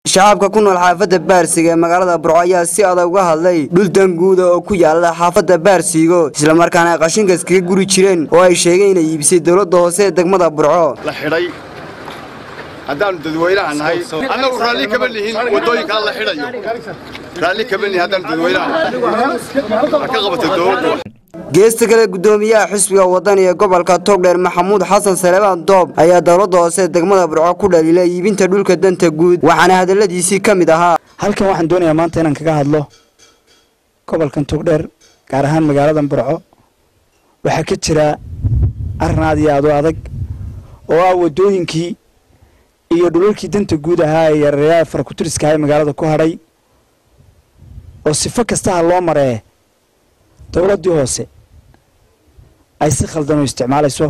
shacabka ku nool xaafadda baarsiga ee magaalada burco ayaa si adag uga hadlay dhul danguuda oo ku yaala xaafadda baarsiigo islamarkaana ay qashinka iskaga guri jireen oo ay sheegeen inay iibisay dowladda hoose ee degmada burco la xidhay haddaannu dadweynaha nahay annagu raalli kama lihin waddooyinkaa la xidhayo raalli kama lihin haddaannu dadweynaha nahay ka qabata dowladdu geesta kale guddoomiyaha xisbiga waddan ee gobolka togdheer maxamuud xasan saleebaan doob ayaa dowladda hoose ee degmada burco ku dhaliilay iibinta dhulka danta guud waxaana hadalladiisii ka mid ahaa halkan waxaan doonayaa maanta inaan kaga hadlo gobolkan togdheer gaar ahaan magaaladan burco waxaa ka jira arrin aad iyo aad u adag oo ah waddooyinkii iyo dhulalkii danta guud ahaa ee yareeyaha farakutiriska ee magaalada ku hadhay oo sifo kastaha loo maree dowladdii hoose ay si khaldan u isticmaalayso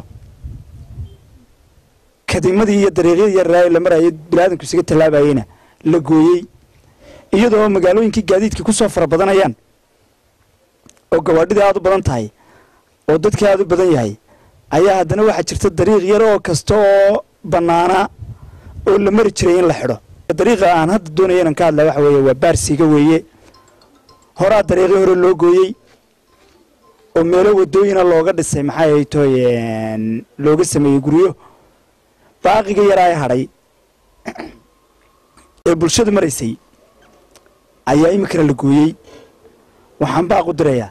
kadimadii iyo dariiqyadii yareeyaa la marayay bilaadanku isaga tallaabayeyna la gooyey iyadoo magaalooyinkii gaadiidka ku soo fara badanayaan oo gawaadhidii aad u badan tahay oo dadkii aad u badan yahay ayaa haddana waxaa jirta dariiq yar oo kasta oo bannaana oo la mari jiray in la xidho dariiqa aan hadda doonaya inaan ka hadlaa waxa weeye waa baarsiga weeye horaa dariiqii hore loo gooyey oo meelo waddooyina looga dhisay maxay ay toy looga sameeyey guryo baaqiga yaraa ee hadhay ee bulshadu maraysay ayaa iminkana la gooyey waxaan baaq u dirayaa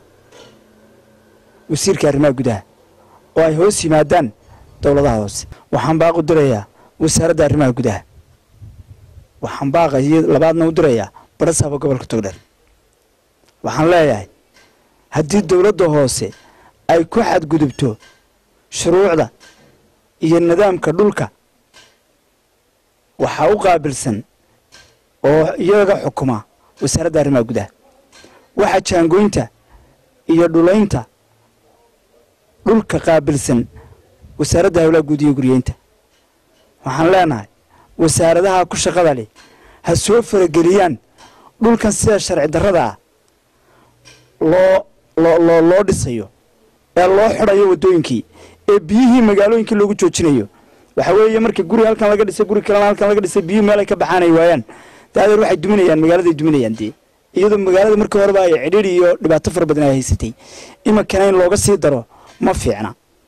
wasiirka arrimaha gudaha oo ay hoos yimaadaan dowladaha hoose waxaan baaq u dirayaa wasaaradda arrimaha gudaha waxaan baaqa iyo labaadna u dirayaa barasaaba gobolka togdheer waxaan leeyahay haddii dowladda hoose ay ku xadgudubto shuruucda iyo nidaamka dhulka waxaa u qaabilsan oo iyaga xukuma wasaaradda arrimaha gudaha waxa jaangoynta iyo dhulaynta dhulka qaabilsan wasaaradda hawlaha guud iyo guriyeynta waxaan leenahay wasaaradaha ku shaqada leh ha soo farageliyaan dhulkan sida sharci darrada ah loo loo loo loo dhisayo ee loo xidhayo waddooyinkii ee biyihii magaalooyinkii loogu joojinayo waxa weeye marka guri halkan laga dhisay guri kalena halkan laga dhisay biyuhu meel ay ka baxaan ay waayaan daadeer waxay duminayaan magaaladay duminayaan dee iyadoo magaalada markii horeba ay cidhiidhi iyo dhibaato fara badan ay haysatay iminkana in looga sii daro ma fiicna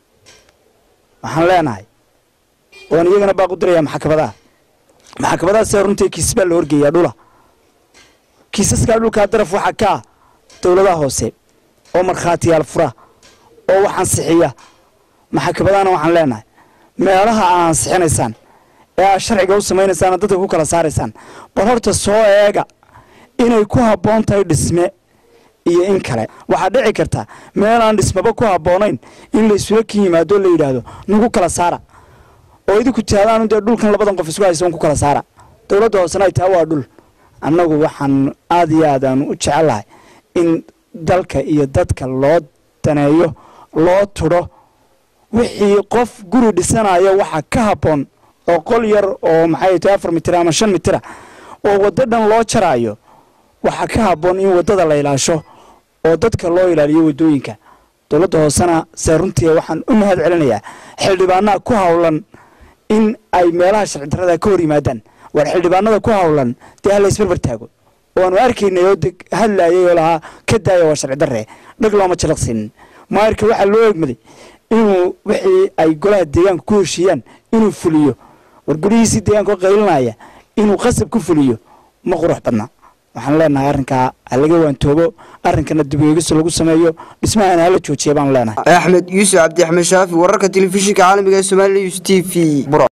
waxaan leenahay oan iyagana baaq u dirayaa maxkamadaha maxkamadaha sida runtii kiisas baa la horgeeyaa dhula kiisaskaa dhulkaa daraf waxaa ka ah dowladaha hoose oo markhaatiyaal fura oo wax ansixiya maxkamadahana waxaan leenahay meelaha aa ansixinaysaan ee aad sharciga u samaynaysaan dadka ku kala saaraysaan bal horta soo eega inay ku habboon tahay dhisme iyo in kale waxaa dhici karta meel aan dhismaba ku habboonayn in la isula kin yimaado la yidhaahdo nagu kala saara oo idinku tihaadaanu dee dhulkan labadan qof isku haysa ku kala saara dowladda hoosena ay taha waa dhul annagu waxaan aada iyo aad aanu u jecellahay in dalka iyo dadka loo daneeyo loo tudho wixii qof guri dhisanayo waxa ka habboon oo qol yar oo maxay tahay afar mitir ama shan mitira oo waddo dhan loo jaraayo waxaa ka habboon in waddada la ilaasho oo dadka loo ilaaliyo waddooyinka dowladda hoosena see runtii waxaan u mahad celinayaa xildhibaanaha ku howlan in ay meelaha sharci darrada ka hor yimaadaan waar xildhibaanada ku howlan dee hala isbarbar taago waanu arkaynay oo hadlaayay oo lahaa ka daaya waa sharci darre dhag looma jalaqsiinin maayarka waxaa loo egmaday inuu wixii ay golaha deegaanka ku heshiiyaan inuu fuliyo war gurihiisii deegaanka oo qaylinaya inuu qasab ku fuliyo ma qurux badna waxaan leenahay arrinkaa ha laga waantoobo arrinkana dib-u-eegis lagu sameeyo dhismahana hala joojiya baanu leenahay axmed yuusuf cabdi axmed shaafi wararka telefishinka caalamiga ee somaaliya news t v